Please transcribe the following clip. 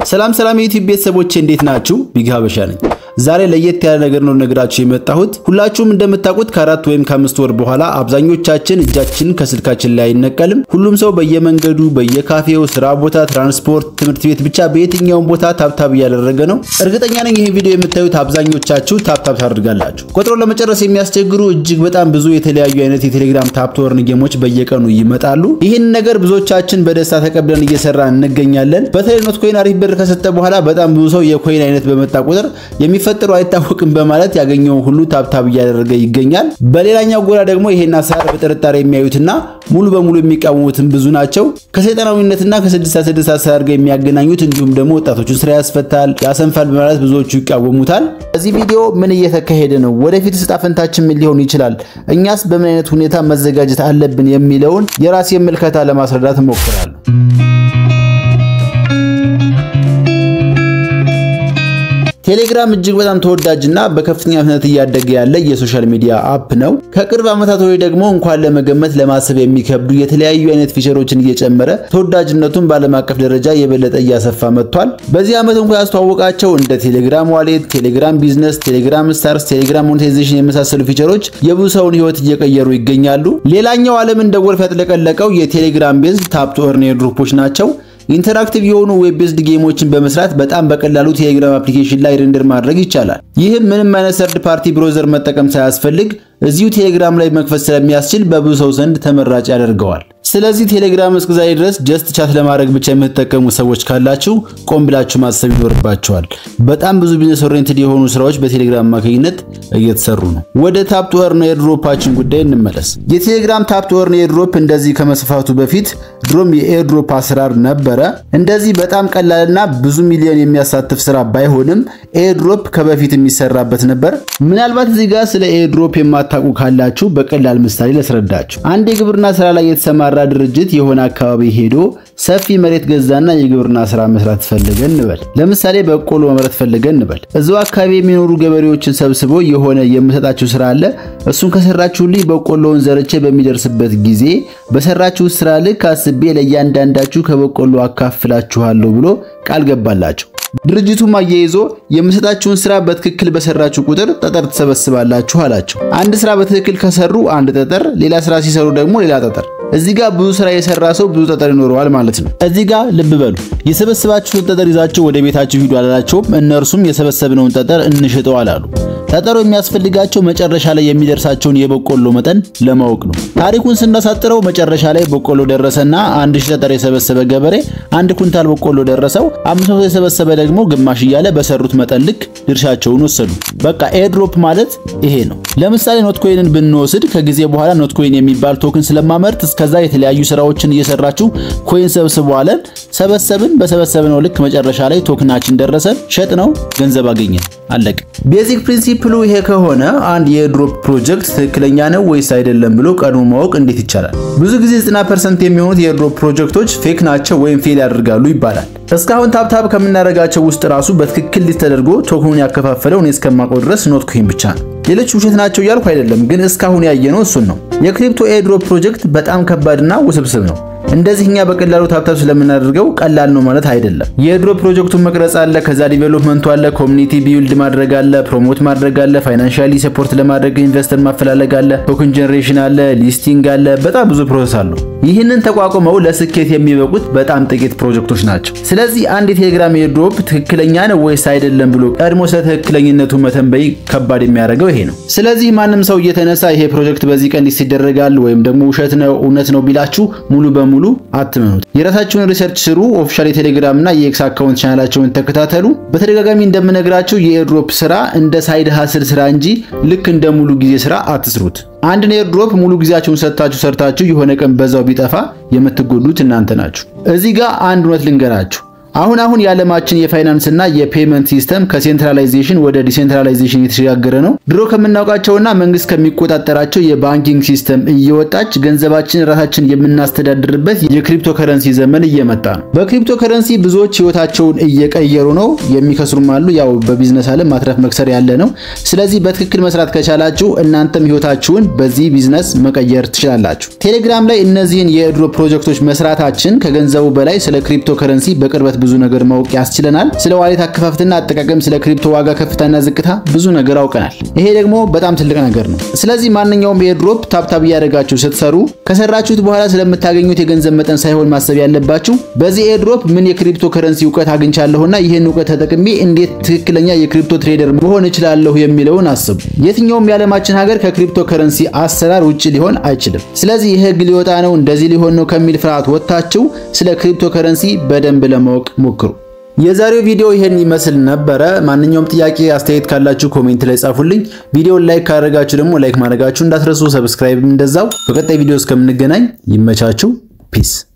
ሰላም ሰላም የዩቲዩብ ቤተሰቦቼ እንዴት ናችሁ? ቢግ ሀበሻ ነኝ። ዛሬ ለየት ያለ ነገር ነው ነግራችሁ የመጣሁት። ሁላችሁም እንደምታውቁት ከአራት ወይም ከአምስት ወር በኋላ አብዛኞቻችን እጃችን ከስልካችን ላይ አይነቀልም። ሁሉም ሰው በየመንገዱ፣ በየካፌው፣ ስራ ቦታ፣ ትራንስፖርት፣ ትምህርት ቤት ብቻ በየትኛውም ቦታ ታብታብ እያደረገ ነው። እርግጠኛ ነኝ ይህን ቪዲዮ የምታዩት አብዛኞቻችሁ ታብታብ ታደርጋላችሁ። ቆጥሮ ለመጨረስ የሚያስቸግሩ እጅግ በጣም ብዙ የተለያዩ አይነት የቴሌግራም ታፕቶርን ጌሞች በየቀኑ ይመጣሉ። ይህን ነገር ብዙዎቻችን በደስታ ተቀብለን እየሰራ እንገኛለን። በተለይ ኖት ኮይን አሪፍ ብር ከሰጠ በኋላ በጣም ብዙ ሰው የኮይን አይነት በመጣ ቁጥር የሚፈጠሩ አይታወቅም በማለት ያገኘውን ሁሉ ታብታብ እያደረገ ይገኛል። በሌላኛው ጎራ ደግሞ ይሄን አሰራር በጥርጣሬ የሚያዩትና ሙሉ በሙሉ የሚቃወሙትን ብዙ ናቸው። ከሰይጣናዊነትና ከ666 አሰራር ጋር የሚያገናኙት እንዲሁም ደግሞ ወጣቶቹን ስራ ያስፈታል፣ ያሰንፋል በማለት ብዙዎቹ ይቃወሙታል። በዚህ ቪዲዮ ምን እየተካሄደ ነው፣ ወደፊት ዕጣ ፈንታችን ምን ሊሆን ይችላል፣ እኛስ በምን አይነት ሁኔታ መዘጋጀት አለብን የሚለውን የራሴ ምልከታ ለማስረዳት እሞክራለሁ። ቴሌግራም እጅግ በጣም ተወዳጅና በከፍተኛ ፍጥነት እያደገ ያለ የሶሻል ሚዲያ አፕ ነው። ከቅርብ ዓመታት ወዲህ ደግሞ እንኳን ለመገመት ለማሰብ የሚከብዱ የተለያዩ አይነት ፊቸሮችን እየጨመረ ተወዳጅነቱን በዓለም አቀፍ ደረጃ የበለጠ እያሰፋ መጥቷል። በዚህ ዓመት እንኳ ያስተዋወቃቸው እንደ ቴሌግራም ዋሌት፣ ቴሌግራም ቢዝነስ፣ ቴሌግራም ስታርስ፣ ቴሌግራም ሞኔታይዜሽን የመሳሰሉ ፊቸሮች የብዙ ሰውን ሕይወት እየቀየሩ ይገኛሉ። ሌላኛው ዓለም እንደ ጎርፍ ያጥለቀለቀው የቴሌግራም ቤዝድ ታፕ ቱ ኤርን ኤርድሮፖች ናቸው። ኢንተራክቲቭ የሆኑ ዌብ ቤዝድ ጌሞችን በመስራት በጣም በቀላሉ ቴሌግራም አፕሊኬሽን ላይ ሬንደር ማድረግ ይቻላል። ይህም ምንም አይነት ሰርድ ፓርቲ ብሮዘር መጠቀም ሳያስፈልግ እዚሁ ቴሌግራም ላይ መክፈት ስለሚያስችል በብዙ ሰው ዘንድ ተመራጭ ያደርገዋል። ስለዚህ ቴሌግራም እስከዛሬ ድረስ ጀስት ቻት ለማድረግ ብቻ የምትጠቀሙ ሰዎች ካላችሁ ቆም ብላችሁ ማሰብ ይኖርባቸዋል። በጣም ብዙ ቢዝነስ ኦሪየንትድ የሆኑ ስራዎች በቴሌግራም አማካኝነት እየተሰሩ ነው። ወደ ታፕ ቱ ኤርን ኤርድሮፓችን ጉዳይ እንመለስ። የቴሌግራም ታፕ ቱ ኤርን ኤርድሮፕ እንደዚህ ከመስፋቱ በፊት ድሮም የኤርድሮፕ አሰራር ነበረ። እንደዚህ በጣም ቀላልና ብዙ ሚሊዮን የሚያሳትፍ ስራ ባይሆንም ኤርድሮፕ ከበፊት የሚሰራበት ነበር። ምናልባት እዚህ ጋር ስለ ኤርድሮፕ የማታውቁ ካላችሁ በቀላል ምሳሌ ላስረዳችሁ። አንድ የግብርና ስራ ላይ የተሰማራ ድርጅት የሆነ አካባቢ ሄዶ ሰፊ መሬት ገዛና የግብርና ስራ መስራት ፈለገ እንበል። ለምሳሌ በቆሎ መምረት ፈለገ እንበል። እዛው አካባቢ የሚኖሩ ገበሬዎችን ሰብስቦ የሆነ የምሰጣችሁ ስራ አለ፣ እሱን ከሰራችሁልኝ በቆሎውን ዘርቼ በሚደርስበት ጊዜ በሰራችሁ ስራ ልክ አስቤ ለእያንዳንዳችሁ ከበቆሎ አካፍላችኋለሁ ብሎ ቃል ገባላቸው። ድርጅቱም አያይዞ የምሰጣችሁን ስራ በትክክል በሰራችሁ ቁጥር ጠጠር ትሰበስባላችሁ አላቸው። አንድ ስራ በትክክል ከሰሩ አንድ ጠጠር፣ ሌላ ስራ ሲሰሩ ደግሞ ሌላ ጠጠር። እዚህ ጋር ብዙ ስራ የሰራ ሰው ብዙ ጠጠር ይኖረዋል ማለት ነው። እዚህ ጋር ልብ በሉ። የሰበሰባችሁትን ጠጠር ይዛችሁ ወደ ቤታችሁ ሂዱ አላላቸውም። እነርሱም የሰበሰብነውን ጠጠር እንሽጠው አላሉ። ጠጠሩ የሚያስፈልጋቸው መጨረሻ ላይ የሚደርሳቸውን የበቆሎ መጠን ለማወቅ ነው። ታሪኩን ስናሳጥረው መጨረሻ ላይ በቆሎ ደረሰና አንድ ሺህ ጠጠር የሰበሰበ ገበሬ አንድ ኩንታል በቆሎ ደረሰው፣ አምስት መቶ የሰበሰበ ደግሞ ግማሽ እያለ በሰሩት መጠን ልክ ድርሻቸውን ወሰዱ። በቃ ኤርድሮፕ ማለት ይሄ ነው። ለምሳሌ ኖት ኮይንን ብንወስድ ከጊዜ በኋላ ኖት ኮይን የሚባል ቶክን ስለማመርት እስከዛ የተለያዩ ስራዎችን እየሰራችሁ ኮይን ሰብስቡ አለን። ሰበሰብን። በሰበሰብነው ልክ መጨረሻ ላይ ቶክናችን ደረሰን፣ ሸጥ ነው ገንዘብ አገኘን፣ አለቅ። ቤዚክ ፕሪንሲፕሉ ይሄ ከሆነ አንድ የኤርድሮፕ ፕሮጀክት ትክክለኛ ነው ወይስ አይደለም ብሎ ቀድሞ ማወቅ እንዴት ይቻላል? ብዙ ጊዜ 90% የሚሆኑት የኤርድሮፕ ፕሮጀክቶች ፌክ ናቸው ወይም ፌል ያደርጋሉ ይባላል። እስካሁን ታብታብ ከምናደርጋቸው ውስጥ ራሱ በትክክል ሊስት ተደርጎ ቶክኑን ያከፋፈለው እኔ እስከማውቀው ድረስ ኖት ኮይን ብቻ ነው። ሌሎች ውሸት ናቸው እያልኩ አይደለም፣ ግን እስካሁን ያየነው እሱን ነው። የክሪፕቶ ኤርድሮፕ ፕሮጀክት በጣም ከባድና ውስብስብ ነው። እንደዚህ እኛ በቀላሉ ታብታብ ስለምናደርገው ቀላል ነው ማለት አይደለም። የኤርድሮፕ ፕሮጀክቱን መቅረጽ አለ፣ ከዛ ዲቨሎፕመንቱ አለ፣ ኮሚኒቲ ቢውልድ ማድረግ አለ፣ ፕሮሞት ማድረግ አለ፣ ፋይናንሻሊ ሰፖርት ለማድረግ ኢንቨስተር ማፈላለግ አለ፣ ቶክን ጀነሬሽን አለ፣ ሊስቲንግ አለ። በጣም ብዙ ፕሮሰስ አለው። ይህንን ተቋቁመው ለስኬት የሚበቁት በጣም ጥቂት ፕሮጀክቶች ናቸው። ስለዚህ አንድ የቴሌግራም ኤርድሮፕ ትክክለኛ ነው ወይስ አይደለም ብሎ ቀድሞ ስለ ትክክለኝነቱ መተንበይ ከባድ የሚያደርገው ይሄ ነው። ስለዚህ ማንም ሰው እየተነሳ ይሄ ፕሮጀክት በዚህ ቀን ሊስት ይደረጋል ወይም ደግሞ ውሸት ነው እውነት ነው ቢላችሁ ሙሉ በሙሉ አትመኑት። የራሳችሁን ሪሰርች ስሩ። ኦፊሻል የቴሌግራም እና የኤክስ አካውንት ቻናላቸውን ተከታተሉ። በተደጋጋሚ እንደምነግራችሁ የኤርድሮፕ ስራ እንደ ሳይድ ሀስል ስራ እንጂ ልክ እንደ ሙሉ ጊዜ ስራ አትስሩት። አንድን ኤርድሮፕ ሙሉ ጊዜያችሁን ሰጥታችሁ ሰርታችሁ የሆነ ቀን በዛው ቢጠፋ የምትጎዱት እናንተ ናችሁ። እዚህ ጋር አንድ እውነት ልንገራችሁ። አሁን አሁን የዓለማችን የፋይናንስ እና የፔመንት ሲስተም ከሴንትራላይዜሽን ወደ ዲሴንትራላይዜሽን እየተሸጋገረ ነው። ድሮ ከምናውቃቸውና መንግስት ከሚቆጣጠራቸው የባንኪንግ ሲስተም እየወጣች ገንዘባችን ራሳችን የምናስተዳድርበት የክሪፕቶ ከረንሲ ዘመን እየመጣ ነው። በክሪፕቶ ከረንሲ ብዙዎች ህይወታቸውን እየቀየሩ ነው። የሚከስሩም አሉ። ያው በቢዝነስ ዓለም ማትረፍ መክሰር ያለ ነው። ስለዚህ በትክክል መስራት ከቻላችሁ እናንተም ህይወታችሁን በዚህ ቢዝነስ መቀየር ትችላላችሁ። ቴሌግራም ላይ እነዚህን የኤርድሮፕ ፕሮጀክቶች መስራታችን ከገንዘቡ በላይ ስለ ክሪፕቶ ከረንሲ በቅርበት ብዙ ነገር ማወቅ ያስችለናል። ስለ ዋሌት አከፋፈትና አጠቃቀም፣ ስለ ክሪፕቶ ዋጋ ከፍታና ዝቅታ ብዙ ነገር አውቀናል። ይሄ ደግሞ በጣም ትልቅ ነገር ነው። ስለዚህ ማንኛውም ኤርድሮፕ ታፕታፕ እያደረጋችሁ ስትሰሩ ከሰራችሁት በኋላ ስለምታገኙት የገንዘብ መጠን ሳይሆን ማሰብ ያለባችሁ በዚህ ኤርድሮፕ ምን የክሪፕቶ ከረንሲ እውቀት አግኝቻለሁና ይህን እውቀት ተጠቅሜ እንዴት ትክክለኛ የክሪፕቶ ትሬደር መሆን እችላለሁ የሚለውን አስቡ። የትኛውም የዓለማችን ሀገር ከክሪፕቶ ከረንሲ አሰራር ውጭ ሊሆን አይችልም። ስለዚህ ይህ ህግ ሊወጣ ነው እንደዚህ ሊሆን ነው ከሚል ፍርሃት ወጥታችሁ ስለ ክሪፕቶ ከረንሲ በደንብ ለማወቅ ሞክሩ። የዛሬው ቪዲዮ ይሄን ይመስል ነበረ። ማንኛውም ጥያቄ አስተያየት ካላችሁ ኮሜንት ላይ ጻፉልኝ። ቪዲዮን ላይክ ካደረጋችሁ ደግሞ ላይክ ማድረጋችሁ እንዳትረሱ፣ ሰብስክራይብ እንደዛው። በቀጣይ ቪዲዮ እስከምንገናኝ ይመቻችሁ። ፒስ